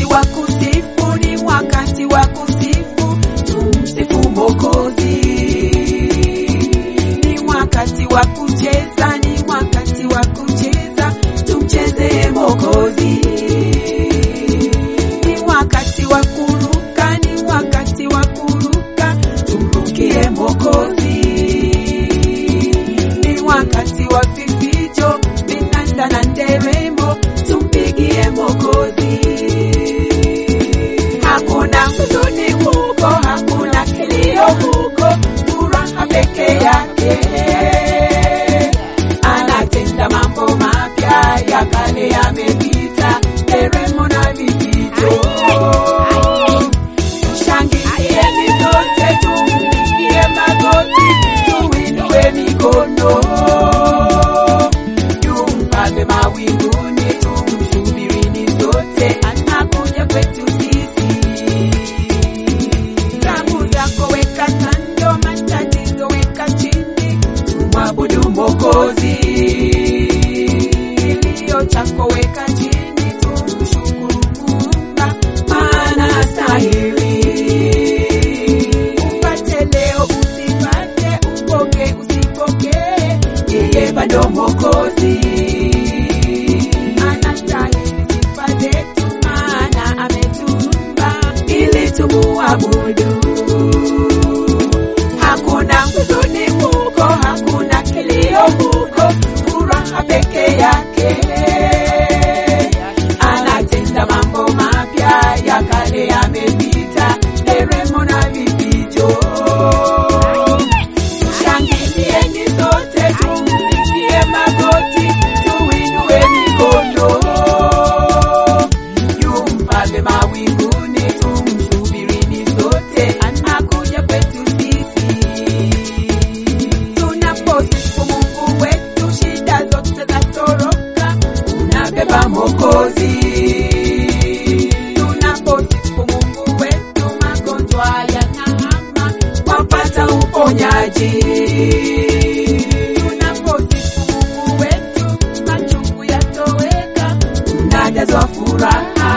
wakati wa kusifu, ni wakati wa kusifu, tumsifu Mwokozi. Ni wakati wa kucheza, ni wakati wa kucheza, tumcheze Mwokozi. Ni wakati wa kuruka, ni wakati wa kuruka, tumrukie Mwokozi. Ni wakati wa vifijo, vinanda na nderemo, tumpigie Mwokozi. Hakuna huzuni huko, hakuna kilio huko, furaha peke yake. Anatenda mambo mapya, ya kale yamepita, nderemo na vifijo. Shangilieni sote, tumpigie magoti, tuinue mikono. Yu mfalme mawinguni, tumsubirini sote, anakuja kwetu sisi. Tabu zako weka kando, matatizo weka chini, tumwabudu Mwokozi. Kilio chako weka chini, tumshukuru Muumba, maana astahili. Upate leo, usipate, upoke, usipokee, yeye bado Mwokozi. Anastahili sifa zetu, maana ametuumba ili tumuabudu. Hakuna huzuni huko, hakuna kilio huko, furaha peke yake. Anatenda mambo mapya, ya kale yamepita, nderemo na vifijo. Shangilieni sote, tumpigie magoti, tuinue mikono. Yu mfalme mawinguni, tumsubirini sote, anakuja kwetu sisi. Tunaposifu Mungu wetu, shida zote zatoroka, unabeba Mwokozi. Tunaposifu Mungu wetu, magonjwa yanahama, wapata uponyaji. Tunaposifu Mungu wetu, machungu yatoweka, unajazwa furaha.